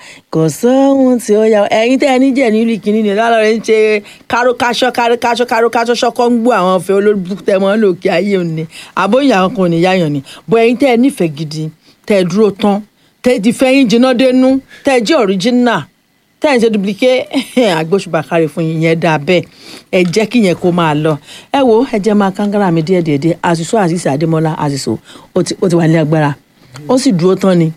kò sóhun tí ó yà ẹ̀yin tẹ́ ẹ ní jẹ̀ nílùú ìkíní ni lálọ́ rẹ̀ ń ṣe kárókáṣọ́ kárókáṣọ́ kárókáṣọ́ ṣọ́kọ́ ń gbọ́ àwọn ọ̀fẹ́ olóògbé tẹ́ mọ́ lòkè ayé òní àbóyè àwọn kan ò ní yáyàn ni bọ́ ẹ̀yin tẹ́ ẹ nífẹ̀ẹ́ gidi tẹ́ ẹ dúró tán tẹ́ ẹ ti fẹ́yìn jiná dénú tẹ́ ẹ jẹ́ ọ̀ríjínà tẹ́ ẹ̀ ń ṣe duplicate agbóṣùbà kárí fún yín yẹn dáa bẹ́ẹ̀ ẹ jẹ́ kí yẹn kó máa lọ ẹ wo ẹ jẹ́ máa kángárà mi díẹ̀ díẹ̀ díẹ̀ àṣìṣó àṣìṣe àdémọ́lá àṣìṣó ó ti ó ti wà ní agbára ó sì dúró tán ni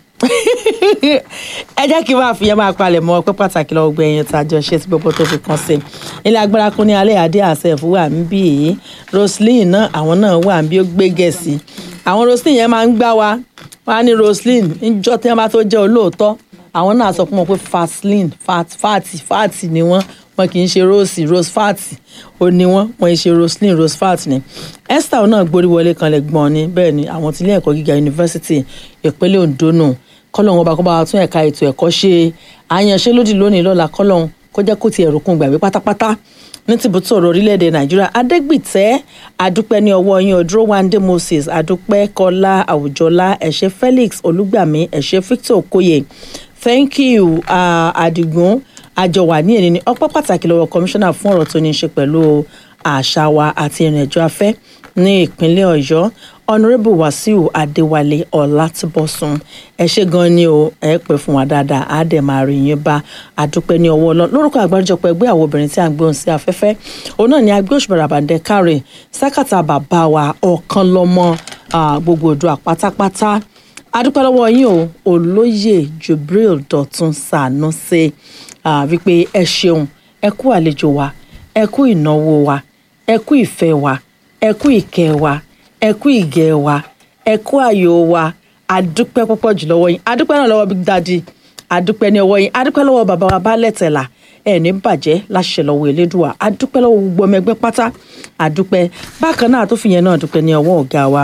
ẹ jẹ́ kí n máa fi yẹn máa palẹ̀ mọ́ ọpẹ́ pàtàkì lọ́wọ́ gbẹ yẹn tá a jọ ṣe tí gbogbo tó fi kàn sí ilé agbára kún ní alẹ́ adé àṣẹf wà ń bí i roslyn náà àwọn náà wà ń bí ó gbé gẹ̀ẹ́sì àwọn roslyn yẹn máa ń gbá wa wọn á ní roslyn níjọ́ tí wọ́n bá tó jẹ́ olóòótọ́ àwọn náà sọ fún wọn pé faslin fat fati fati ni wọn wọn kì í ṣe rose rose fati ó ní wọn wọn kì í ṣe roslyn rose fat ni esther náà gborí wọlé kan lè gbọ́n ni bẹ́ẹ̀ ni àwọn tí ilé ẹ̀kọ́ gíga yunifásitì ìpínlẹ̀ ondo nù kọ́lọ́hún ọba kó bá wa tún ẹ̀ka ètò ẹ̀kọ́ ṣe àyànṣelódì lónìí lọ́la kọ́lọ́hún kó jẹ́ kó ti ẹ̀rù kún gbàgbé pátápátá ní tìbútò ọ̀rọ̀ orílẹ̀-èdè nàìjíríà adégbìtẹ́ adúpẹ́ ní ọwọ́ yín odrowande moses adúpẹ́ kọ́lá àwùjọlá ẹ̀ṣẹ́ felix olúgbàmí ẹ̀ṣẹ́ victor okoye thank you uh, adigun àjọwà ní ènìní ọpẹ́ pàtàkì lọ́wọ́ kọmíṣánná fún ọ̀rọ̀ tó ní í ṣe pẹ̀lú àṣà wa àti ìrìnàjò afẹ́ ní ìpínlẹ̀ ọ̀yọ́ honourable wasiu adéwálé ọlátúbọ̀sùn ẹ ṣé gan ni o ẹ pẹ́ fún wa dáadáa á dẹ̀ máa rí yín bá àdúpẹ́ ní ọwọ́ ọlọ́run lórúkọ àgbáríjọpọ̀ ẹgbẹ́ àwọn obìnrin tí a ń gbé ohùn sí afẹ́fẹ́ òun náà ni agbé òṣùpá ràbàǹdẹ káre sákàtà bàbá wa ọ̀kan lọ́mọ gbogbo odò àpátápátá adúpẹ́ lọ́wọ́ yín o olóyè jubril dọ̀tun sànúṣe wípé ẹ ṣeun ẹ kú àlejò wa ẹ kú ìnáwó wa ẹ kú ìfẹ́ wa ẹ kú ìkẹ́ wa ẹ kú ìgẹ̀ wa ẹ kú àyò wa adúpẹ́ púpọ̀ jù lọ́wọ́ yín adúpẹ́ náà lọ́wọ́ big daddy adúpẹ́ ní ọwọ́ yín adúpẹ́ lọ́wọ́ bàbá wa baálẹ̀ tẹ̀là ẹ̀ ní bàjẹ́ láṣẹ lọ́wọ́ elédùà adúpẹ́ lọ́wọ́ gbogbo ọmọ ẹgbẹ́ pátá adúpẹ́ bákan náà tó fi yẹn náà dúpẹ́ ní ọwọ́ ọ̀gá wa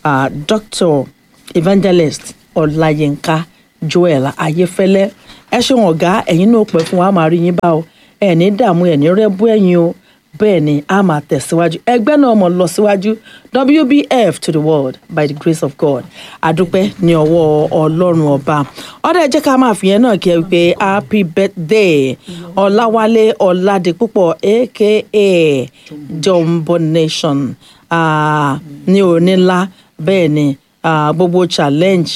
dr evangelist ọláyínká joel ayéfẹ́lẹ́ ẹ ṣeun ọ̀gá ẹ̀yin náà pẹ́ fún wa máa rí yín bá o ẹ̀ ní dààmú ẹ̀ ní rẹ́bú ẹ̀yin o bẹ́ẹ̀ ni a máa tẹ̀síwájú ẹgbẹ́ náà mọ̀ lọ síwájú wbf to the world by the grace of god adúpẹ́ ní ọwọ́ ọlọ́run ọba ọ̀dọ̀ ẹ jẹ́ ká máa fi yẹn náà kí ẹ wípé happy birthday ọ̀làwálé ọ̀làdìpúpọ̀ aka jumbo nation ní onílá bẹ́ẹ̀ ni gbogbo challenge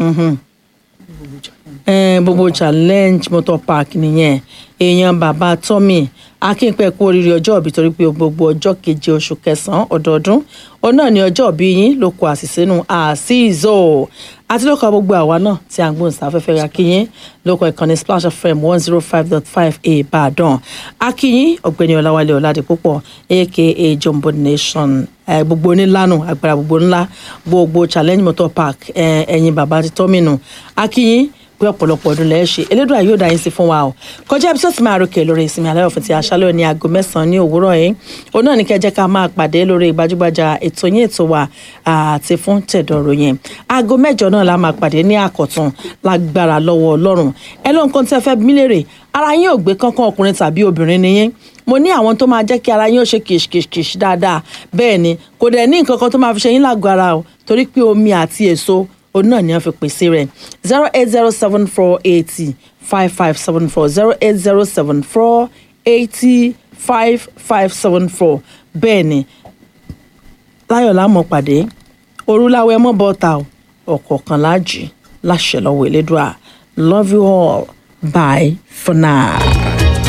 gbogbo challenge motor park nìyẹn èèyàn bàbá tommy akínpẹ kú oríire ọjọ́ ìbí torí pé gbogbo ọjọ́ keje oṣù kẹsànán ọdọọdún òun náà ní ọjọ́ ìbí yín ló kó àṣìṣe nù àṣìṣò àti lóko gbogbo àwa náà tí a ń gbóhùn sáfẹ́fẹ́ ra kíyín lóko ìkànnì splash fm one zero five dot five ìbàdàn akíyín ọ̀gbẹ́ni ọláwálé ọ̀làdìpúpọ̀ aka jumbo nation gbogbo onílànà agbára gbogbo ńlá gbogbo challenge motor park ẹ̀yin bàbá ti tọ́mìnù akíyín pé ọ̀pọ̀lọpọ̀ ọdún lẹ́ẹ̀ ṣe elédùn àyè òdà yín sí fún wa o kọjá ibi tó ti máa ròkè lórí ìsinmi alẹ́ òfin ti aṣálẹ̀ ní aago mẹ́sàn-án ní òwúrọ̀ yìí òun náà ní kẹjẹ́ ká máa pàdé lórí gbajúgbajà ètò yín ètò wa àti fún tẹ̀dọ̀rọ̀ yẹn aago mẹ́jọ náà la máa pàdé ní àkọ̀tún lágbára lọ́wọ́ ọlọ́run ẹ ló nǹkan tí ẹ fẹ́ bí léèrè ara yín ò gbé kankan ọkùnrin tàbí obìnrin nìyẹn mo ní àwọn tó máa jẹ́ kí ara yín ó ṣe kìṣkìṣkìṣ dáadáa bẹ́ẹ̀ ni kò dẹ̀ ní nǹkan kan tó máa fi ṣe yín lágọ̀ọ́ ara o torí pé omi àti èso òun náà ni wọ́n fi pèsè rẹ̀ zero eight zero seven four eighty five five seven four zero eight zero seven four eighty five five seven four bẹ́ẹ̀ ni láyọ̀ lámọ̀ pàdé orúláwẹ̀ mọ́ bọ́ta ọ̀kọ̀ọ̀kan láàjì láṣẹ lọ́wọ́ elédùà love you all bye for now.